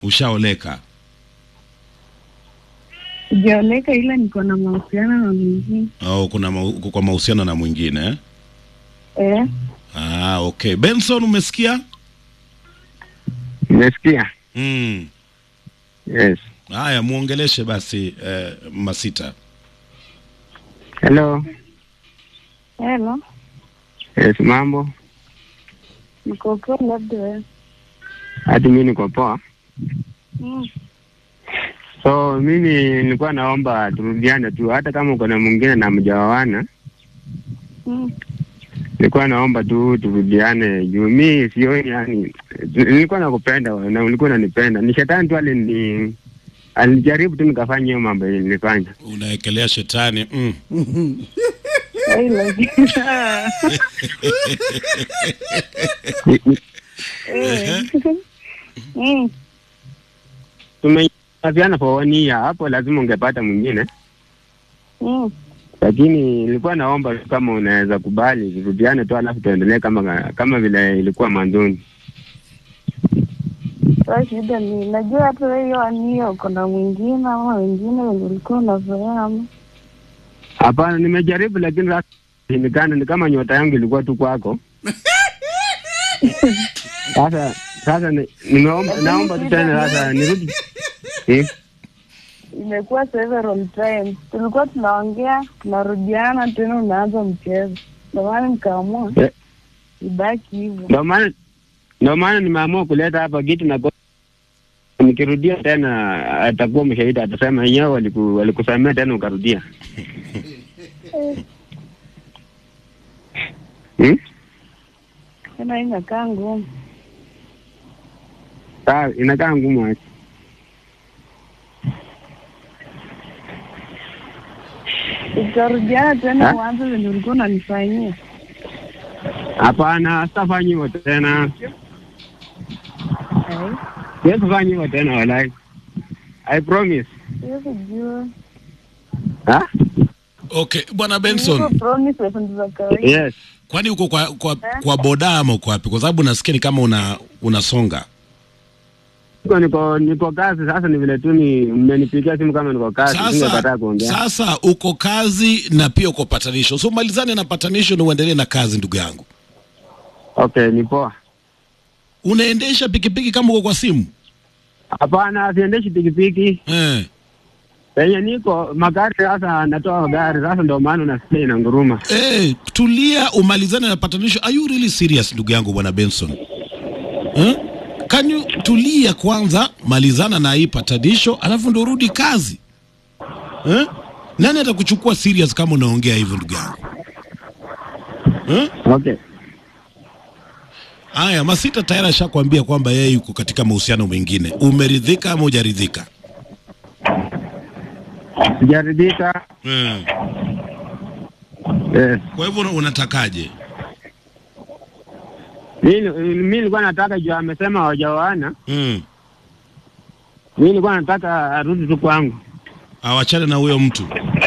Ushaoleka? Sijaoleka ila niko na mahusiano na mwingine. Au kuna ma, uko kwa mahusiano na mwingine eh? Eh, Ah, okay. Benson umesikia? Nimesikia. Mm. Yes. Haya, muongeleshe basi eh, Masita. Hello. hello. Yes, mambo. Niko poa labda wewe. Hadi mimi niko poa. Mm. So mimi nilikuwa naomba turudiane tu, hata kama uko na mwingine na mjaoana, Mm. nilikuwa naomba tu turudiane juu mi sioni, yani nilikuwa nakupenda wewe na ulikuwa unanipenda. Ni shetani tu alini alijaribu tu nikafanya hiyo mambo yenye nilifanya. Unaekelea shetani. Mm. Hey, lakini Ni- ni- eh. Mm. Tumeafiana for one year, hapo lazima ungepata mwingine, Mm. lakini nilikuwa naomba tu kama unaweza kubali turudiane tu, alafu tuendelee kama kama vile ilikuwa mwanzoni. Sasa shida ni najua hata wewe hiyo anio uko na mwingine ama wengine wenye ulikuwa unazoea ama Hapana, nimejaribu lakini sasa shindikana, ni kama nyota yangu ilikuwa tu kwako. Sasa sasa ni- nimeomba naomba tu tena sasa nirudi. Eh, imekuwa several times. Tulikuwa tunaongea tunarudiana, tena unaanza mchezo. Ndio maana nikaamua Eh. ibaki hivyo. Ndio maana ndio maana nimeamua kuleta hapa kitu na go- nikirudia tena atakuwa mshahidi, atasema yenyewe waliku, walikusamea tena ukarudia. Hmm? Tena hii inakaa ngumu. Sawa, inakaa ngumu aje. Utarudiana tena Ha? uanze venye ulikuwa unanifanyia. Hapana, sitafanya hivyo tena. Ai, Siwezi kufanya hivyo tena walai. I promise. siwezi jua. Ha? Okay, Bwana Hizo Benson, promises ni za kawaida. Yes. kwani uko kwa, kwa, kwa boda ama uko wapi? Kwa sababu nasikia ni kama una unasonga. Niko niko niko kazi sasa, ni vile tu ni mmenipigia simu kama niko kazi, singekataa Sasa, kuongea. sasa uko kazi na pia uko patanisho, so malizane na patanisho na uendelee na kazi, ndugu yangu. Okay, ni poa. Unaendesha pikipiki kama uko kwa simu Hapana, siendeshi pikipiki eh? penye niko magari. Sasa natoa gari sasa, ndio maana unasikia ina nguruma. Eh, tulia umalizane na patanisho. Are you really serious ndugu yangu bwana Benson? Eh? Can you tulia kwanza, malizana na hii patanisho, alafu ndo rudi kazi. Eh? Nani atakuchukua serious kama unaongea hivyo ndugu yangu? Eh? Okay, Haya, Masita tayari ashakwambia kwamba yeye yuko katika mahusiano mengine. Umeridhika ama hujaridhika? sijaridhika. Mm. Yes. Kwa hivyo una- unatakaje? Mimi mimi nilikuwa nataka juu amesema hawajaoana, Mm. mimi nilikuwa nataka arudi tu kwangu. Awachane na huyo mtu.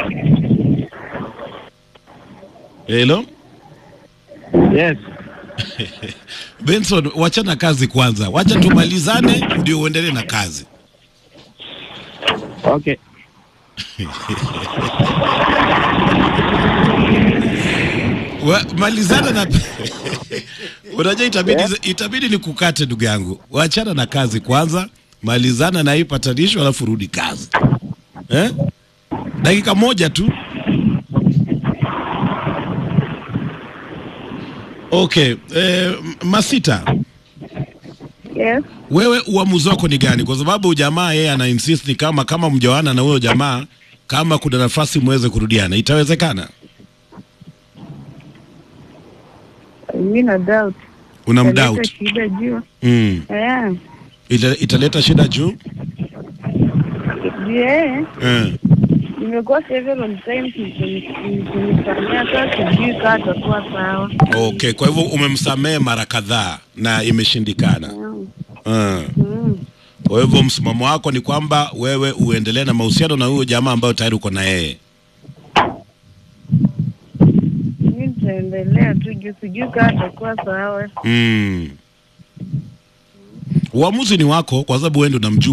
Hello? Yes. Benson, wachana kazi kwanza, wacha tumalizane ndio uendelee na kazi. Okay. Wa, malizana na unajua itabidi, itabidi ni kukate ndugu yangu, wachana na kazi kwanza, malizana na hii patanisho, alafu rudi kazi eh? Dakika moja tu. Okay, eh, Masita, Yes. wewe uamuzi wako ni gani? Kwa sababu jamaa yeye ana insist ni kama kama mjawana na huyo jamaa, kama kuna nafasi muweze kurudiana, itawezekana? Mimi na doubt. Una Italeta mdoubt? shida juu. Mm. Eh. Ita, italeta shida juu Je, eh. nimekuwa several times nikimfanyia sasa sijui kaa atakuwa sawa. Okay, kwa hivyo umemsamehe mara kadhaa na imeshindikana. Mm. Mm. Mm. Kwa hivyo msimamo wako ni kwamba wewe uendelee na mahusiano na huyo jamaa ambayo tayari uko na yeye. Mimi nitaendelea tu juu sijui kaa atakuwa sawa. Mm. Uamuzi ni wako, kwa sababu wewe ndo unamjua.